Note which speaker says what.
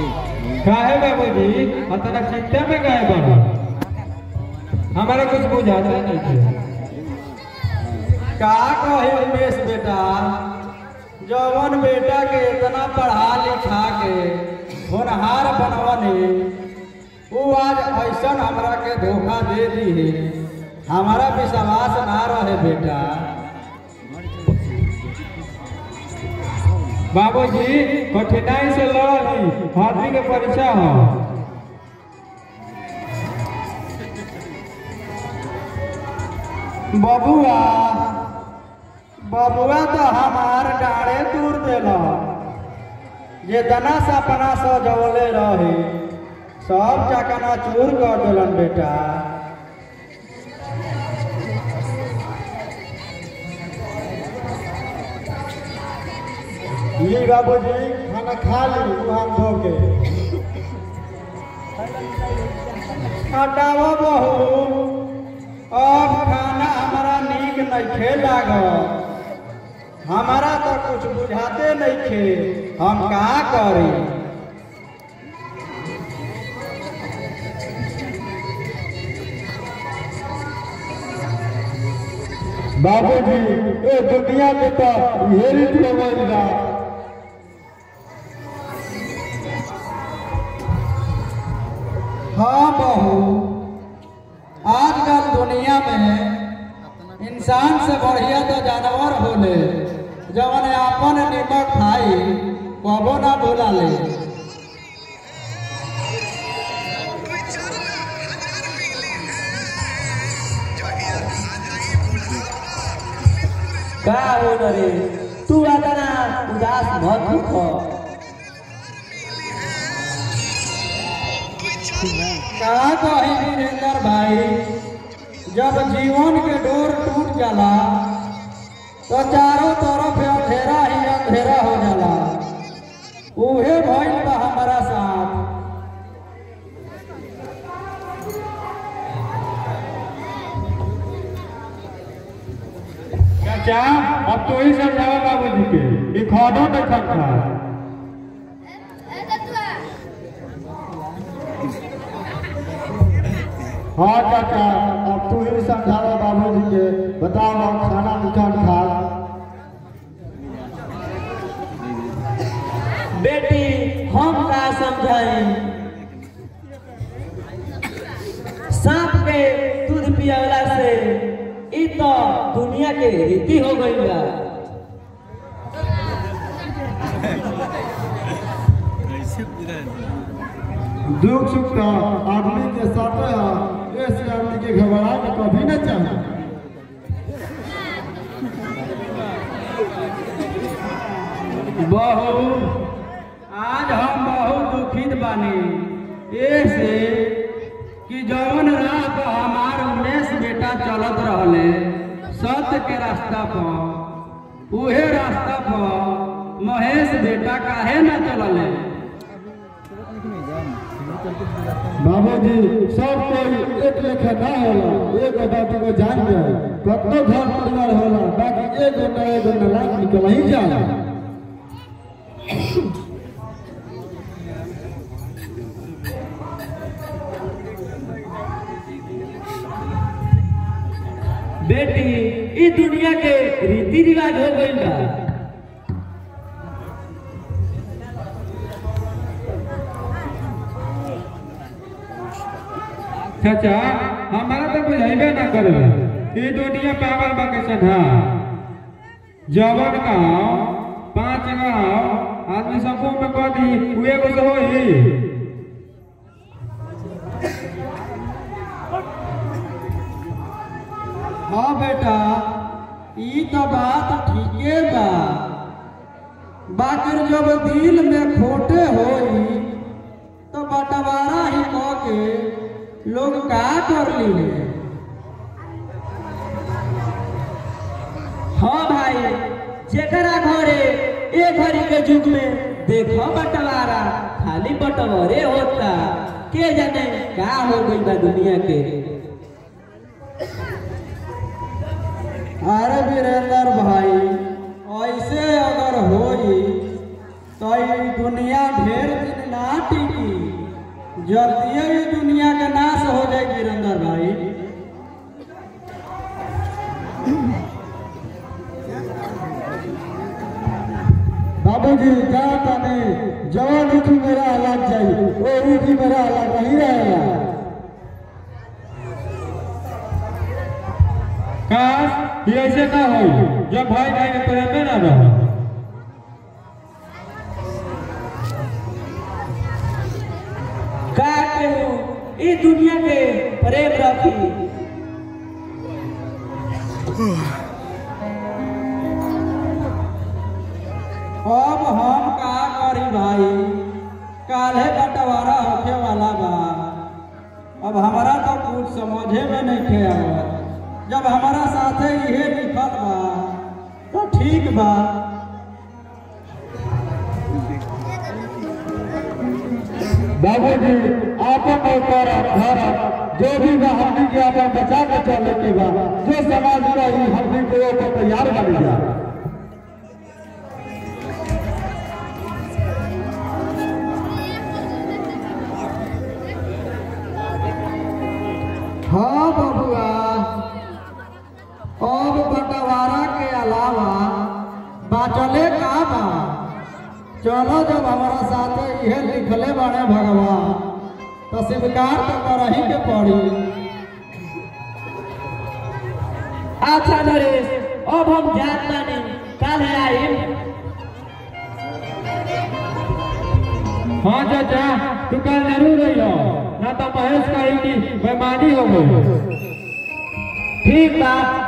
Speaker 1: काहे बाबूजी अतना चिंता में गए बनो हमारा कुछ बुझाता नहीं थे
Speaker 2: का कहे उमेश बेटा जवन बेटा के इतना पढ़ा लिखा के होनहार बनवनी वो आज ऐसा हमरा के धोखा दे दी है हमारा विश्वास ना रहे बेटा
Speaker 1: बाबूजी कठिनाई से लड़ली हाथी के परीक्षा हो
Speaker 2: बबुआ बबुआ तो हमार डाढ़े दूर दिल जे दना सपना सजवले रहे सब चकना चूर कर दिलन बेटा ली बाबूजी खाना खा ली मुहान धो के हटाओ बहू अब खाना हमारा नीक नहीं लागल हमारा तो कुछ बुझाते नहीं खे हम का करी
Speaker 1: बाबूजी ए दुनिया के तो यही समझना
Speaker 2: हाँ बहू आजकल दुनिया में इंसान से बढ़िया तो जानवर होले जवन अपन निमक खाई कबो ना भूला ले
Speaker 3: का हो न रे तू आता ना उदास मत हो
Speaker 2: का कही वीरेंद्र भाई जब जीवन के डोर टूट जाला तो चारों तरफ अंधेरा ही अंधेरा हो जाला उहे भइल बा हमारा साथ
Speaker 1: चाचा अब तो ही समझाओ बाबूजी के ई खानो नहीं खा
Speaker 2: हाँ चाचा अब तू ही समझावा बाबूजी के बताओ हम खाना निकाल खा
Speaker 3: बेटी हम का समझाई सांप के दूध पियावला से ई तो दुनिया के रीति हो गई बा
Speaker 2: दुख सुख तो आदमी के साथ है ऐसे आदमी के घबरा के कभी न चाहे बहू आज हम बहुत दुखित बानी ऐसे कि जौन राह पर हमार उमेश बेटा चलत रहले सत्य के रास्ता पर उहे रास्ता पर महेश बेटा काहे न चलले
Speaker 1: बाबूजी सब कोई एक लेखा ना होला एक बात को जान जाए कतो घर परिवार होला बाकी एगो न एगो न लाख निकल ही जाला
Speaker 3: बेटी ई दुनिया के रीति रिवाज हो गई बा
Speaker 1: चाचा हमारा तो बुझाइबे ना करे ई दुनिया पागल बा के सधा जवन गाँव पांच गाँव आदमी सबको में कह दी उहे को तो होई
Speaker 2: हाँ बेटा ई तो बात ठीके बा बाकी जब दिल में खोटे होई तो बंटवारा ही कह के लोग का कर ली
Speaker 3: हाँ भाई जेकरा घरे ए घड़ी के युग में देखो बंटवारा खाली बंटवारे होता के जाने का हो गई बा दुनिया के
Speaker 2: अरे वीरेंद्र भाई ऐसे अगर होई तो ई दुनिया ढेर दिन ना टिकी जल्दी ही दुनिया के नाश हो जाए गिरंदर भाई
Speaker 4: बाबूजी क्या ताने जवान उठी मेरा अलग जाई वो उठी मेरा अलग नहीं रहेगा
Speaker 1: काश ये ऐसे ना हो जब भाई भाई के प्रेम में ना रहो
Speaker 3: का कहू ई दुनिया के प्रेम रखी
Speaker 2: अब हम का करी भाई काल्हे बंटवारा होखे वाला बा अब हमारा तो कुछ समझे में नहीं थे आवत जब हमारा साथे इहे लिखल बा तो ठीक बा
Speaker 4: बाबूजी आपन ऊपर घर जो भी बा हमनी के आपन बचा के चले के बा जो समाज रही हमनी के ऊपर तैयार बन जा
Speaker 2: हाँ बबुआ अब बंटवारा के अलावा बाचले का बा चलो जब हमारा साथे इहे लिखले बाड़े भगवान तो स्वीकार तो करही के पड़ी
Speaker 3: अच्छा नरेश अब हम जात माने काल आइम
Speaker 1: हाँ चाचा तू कल जरूर रहियो ना तो महेश कही कि बेमानी हो गई
Speaker 3: ठीक बा